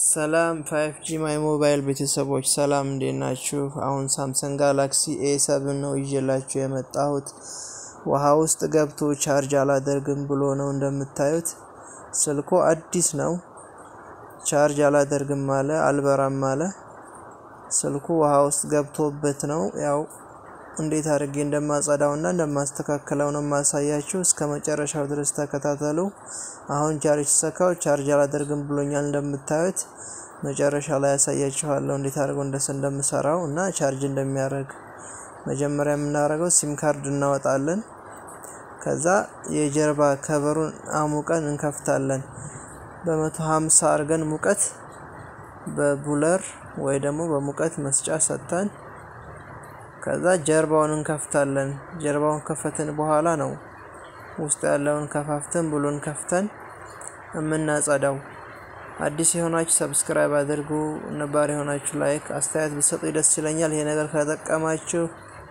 ሰላም ፋይቭ ጂ ማይ ሞባይል ቤተሰቦች ሰላም እንዴት ናችሁ? አሁን ሳምሰንግ ጋላክሲ ኤ ሰብን ነው ይዤላችሁ የመጣሁት። ውሃ ውስጥ ገብቶ ቻርጅ አላደርግም ብሎ ነው እንደምታዩት። ስልኩ አዲስ ነው። ቻርጅ አላደርግም አለ፣ አልበራም አለ። ስልኩ ውሃ ውስጥ ገብቶበት ነው። ያው እንዴት አድርጌ እንደማጸዳው እና እንደማስተካከለው ነው የማሳያችሁ። እስከ መጨረሻው ድረስ ተከታተሉ። አሁን ቻርጅ ሰካው ቻርጅ አላደርግም ብሎኛል እንደምታዩት። መጨረሻ ላይ ያሳያችኋለሁ እንዴት አድርገው እንደስ እንደምሰራው እና ቻርጅ እንደሚያደርግ። መጀመሪያ የምናደርገው ሲም ካርድ እናወጣለን። ከዛ የጀርባ ከበሩን አሙቀን እንከፍታለን። በመቶ ሀምሳ አድርገን ሙቀት በቡለር ወይ ደግሞ በሙቀት መስጫ ሰጥተን ከዛ ጀርባውን እንከፍታለን። ጀርባውን ከፈትን በኋላ ነው ውስጥ ያለውን ከፋፍተን ብሎን ከፍተን የምናጸዳው። አዲስ የሆናችሁ ሰብስክራይብ አድርጉ፣ ነባር የሆናችሁ ላይክ፣ አስተያየት ብትሰጡ ደስ ይለኛል። ይሄ ነገር ከጠቀማችሁ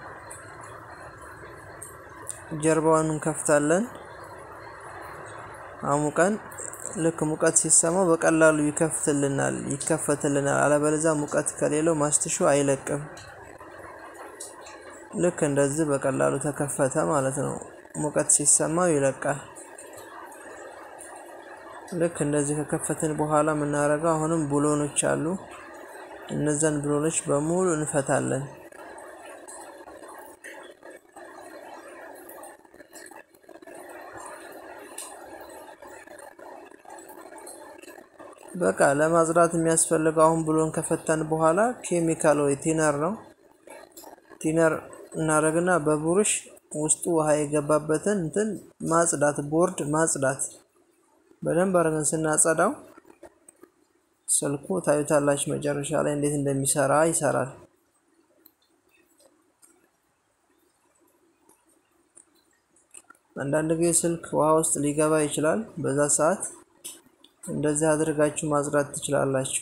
ጀርባውን እንከፍታለን አሙቀን ልክ ሙቀት ሲሰማው በቀላሉ ይከፍትልናል ይከፈትልናል። አለበለዚያ ሙቀት ከሌለው ማስትሹ አይለቅም። ልክ እንደዚህ በቀላሉ ተከፈተ ማለት ነው። ሙቀት ሲሰማው ይለቃል። ልክ እንደዚህ ከከፈትን በኋላ የምናደርገው አሁንም ብሎኖች አሉ። እነዛን ብሎኖች በሙሉ እንፈታለን። በቃ ለማጽዳት የሚያስፈልገው አሁን ብሎን ከፈተን በኋላ ኬሚካል ወይ ቲነር ነው ቲነር እናደርግና በቡሩሽ ውስጡ ውሃ የገባበትን እንትን ማጽዳት ቦርድ ማጽዳት በደንብ አድርገን ስናጸዳው ስልኩ ታዩታላችሁ መጨረሻ ላይ እንዴት እንደሚሰራ ይሰራል። አንዳንድ ጊዜ ስልክ ውሃ ውስጥ ሊገባ ይችላል። በዛ ሰዓት እንደዚህ አድርጋችሁ ማጽዳት ትችላላችሁ።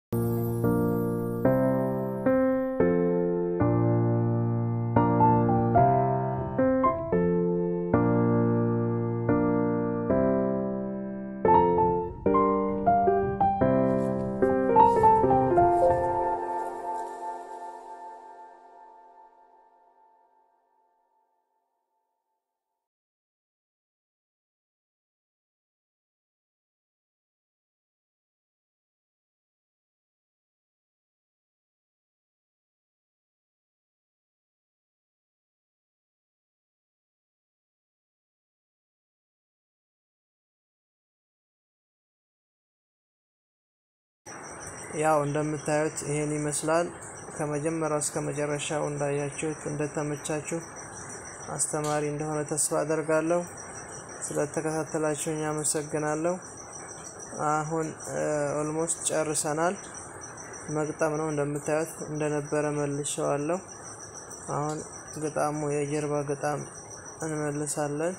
ያው እንደምታዩት ይሄን ይመስላል። ከመጀመሪያው እስከ መጨረሻው እንዳያችሁት እንደተመቻችሁ አስተማሪ እንደሆነ ተስፋ አደርጋለሁ። ስለተከታተላችሁኝ አመሰግናለሁ። አሁን ኦልሞስት ጨርሰናል። መግጠም ነው እንደምታዩት እንደነበረ መልሼዋለሁ። አሁን ግጣሙ የጀርባ ግጣም እንመልሳለን።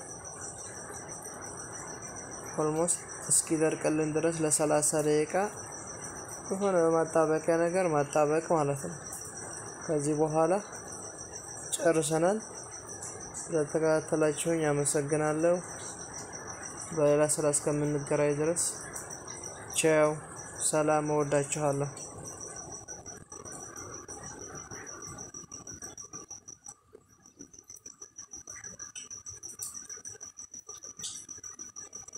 ኦልሞስት እስኪደርቅልን ድረስ ለሰላሳ ደቂቃ የሆነ ማጣበቂያ ነገር ማጣበቅ ማለት ነው። ከዚህ በኋላ ጨርሰናል። ስለተከታተላችሁኝ አመሰግናለሁ። በሌላ ስራ እስከምንገናኝ ድረስ ቻው፣ ሰላም፣ እወዳችኋለሁ።